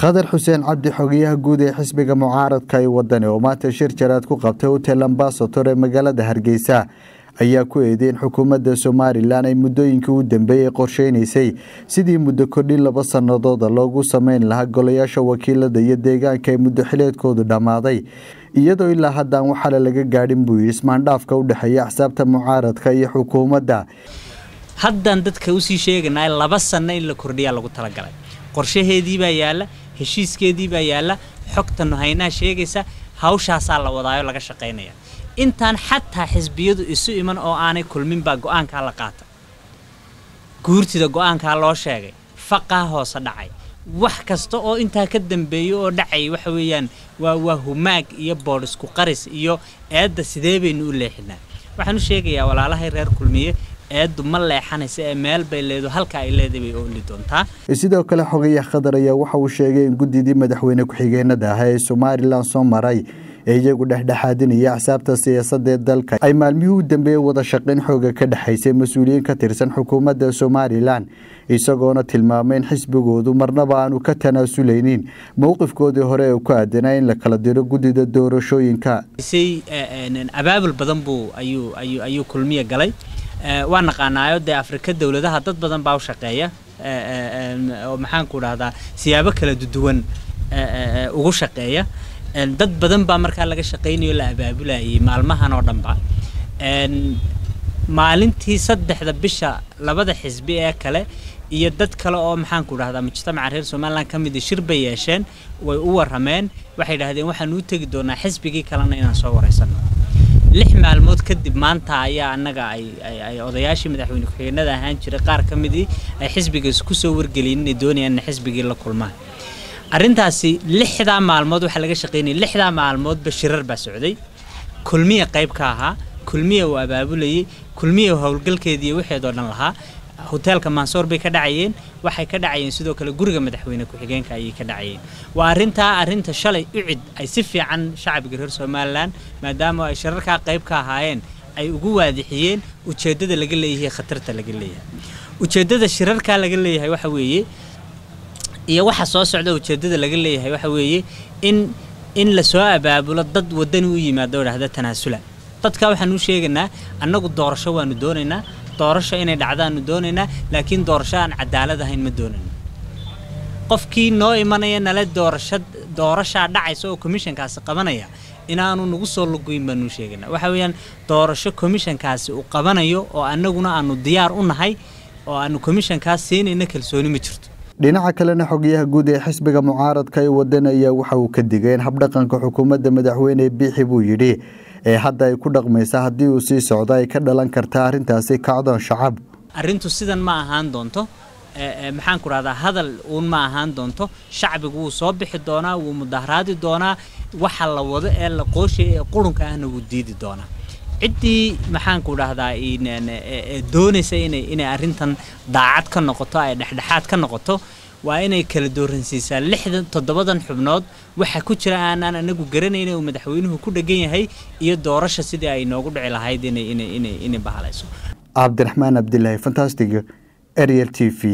khadar xuseen cabdi xogeyaha guud ee xisbiga mucaaradka ee wadani oo maanta shir jaraad ku qabtay hotel ambasator ee magaalada hargeysa ayaa ku eedeyn xukuumadda somalilan ay muddooyinkii u dambeeyey qorsheynaysay sidii muddo kordhin laba sanadooda loogu sameyn lahaa golayaasha wakiilada iyo deegaanka ee muddo xileedkoodu dhammaaday iyadoo ilaa haddaan waxaale laga gaadhin buu yidhi ismaandhaafka u dhexeeya axsaabta mucaaradka iyo xukuumadda haddaan dadka usii sheeganaa laba sanno in la kordhiyaa lagu talagalay qorshaheedii baa yaalla heshiiskeedii baa yaalla xogtanu haynaha sheegaysa hawshaasaa la wadaayo laga shaqaynaya intaan xataa xisbiyadu isu iman oo aanay kulmin baa go-aankaa la qaata guurtida go-aankaa loo sheegay faqaa hoose dhacay wax kasta oo intaa ka dambeeya oo dhacay waxa weeyaan waa waa humaag iyo boodhisku qaris iyo eedda sidee baynu u leexinaa waxaan u sheegayaa walaalahay reer kulmiye eeddu ma leexanaysa ee meel bay leedo halka ay leedahay bay ooli doontaa sidoo kale xogayaha khadar ayaa waxa uu sheegay in guddidii madaxweyne ku-xigeenada ah ee somalilan soo maray ee iyagu dhexdhexaadinaya axsaabta siyaasadee dalka ay maalmihii u dambeeyey wada shaqayn xooga ka dhexaysay mas-uuliyiin ka tirsan xukuumadda somalilan isagoona tilmaamay in xisbigoodu marnaba aanu ka tanaasuleynin mowqifkoodii hore ee ku aadanaa in la kala diro guddida doorashooyinka abaabul badan buu ayuu ayuu ayuu kulmiya galay waa naqaanaayo dee afrika dowladaha dad badan baa u shaqeeya oo maxaanku dhahdaa siyaabo kala duwan ugu shaqeeya dad badan baa markaa laga shaqaynayo la abaabulayay maalmahan oo dhanba maalintii saddexda bisha labada xisbi ee kale iyo dad kale oo maxaanku dhahdaa mujtamaca reer somalilan ka mida shir bay yeesheen way u warameen waxay dhahdeen waxaan u tegi doonaa xisbigii kalena inaan soo waraysanno lix maalmood kadib maanta ayaa annaga ay odayaashii madaxweyne ku-xigeenada ahaan jiray qaar ka midii ay xisbigaas ku soo wargeliyeen inay doonayaan in xisbigii la kulmaan arrintaasi lixdaa maalmood waxaa laga shaqaynayay lixdaa maalmoodba shirar baa socday kulmiya qayb ka ahaa kulmiya uu abaabulayay kulmiya howlgalkeediiyo waxeedoo dhan lahaa hoteelka mansoor bay ka dhacayeen waxay ka dhacayeen sidoo kale guriga madaxweyne ku-xigeenka ayay ka dhacayeen waa arrintaa arrinta shalay ucid ay si fiican shacbiga reer somalilan maadaama ay shirarkaa qayb ka ahaayeen ay ugu waadixiyeen ujeeddada laga leeyahay khatarta laga leeyahay ujeeddada shirarkaa laga leeyahay waxa weeye iyo waxa soo socda ujeeddada laga leeyahay waxa weeye in in lasoo abaabulo dad wadani u yimaado oo dhahda tanaasula dadka waxaan u sheegaynaa annagu doorasho waanu doonaynaa doorasho inay dhacdaanu doonaynaa laakiin doorasho aan cadaalad ahayn ma doonayno qofkii noo imanaya nale doorasho doorashaa dhacaysa oo commissionkaasi qabanaya inaanu nagu soo luguyn baanu sheegaynaa waxa weeyaan doorasho commissionkaasi uu qabanayo oo annaguna aanu diyaar u nahay oo aanu commissionkaas siinayna kalsooni ma jirto dhinaca kalena xogayaha guud ee xisbiga mucaaradka ee wadan ayaa waxa uu ka digay in habdhaqanka xukuumadda madaxweyne biixi buu yidhi ee hadda ay ku dhaqmaysa haddii uu sii socdo ay ka dhalan kartaa arrintaasi kacdoon shacab arrintu sidan ma ahaan doonto maxaanku dhahdaa hadal uun ma ahaan doonto shacbigu wuu soo bixi doonaa wuu mudaharaadi doonaa waxa la wado ee la qooshay ee qurunka ahna wuu diidi doonaa ciddii maxaanku dhahdaa doonaysa inay inay arrintan daacad ka noqoto ay dhexdhexaad ka noqoto waa inay kala dooransiisaa lixdan toddobadan xubnood waxa ku jira aanaan anagu garanayna uu madaxweynuhu ku dhegan yahay iyo doorasha sidii ay noogu dhici lahayd inay inay inay inay bahalayso cabdiraxmaan cabdilaahi fantastic ariel t v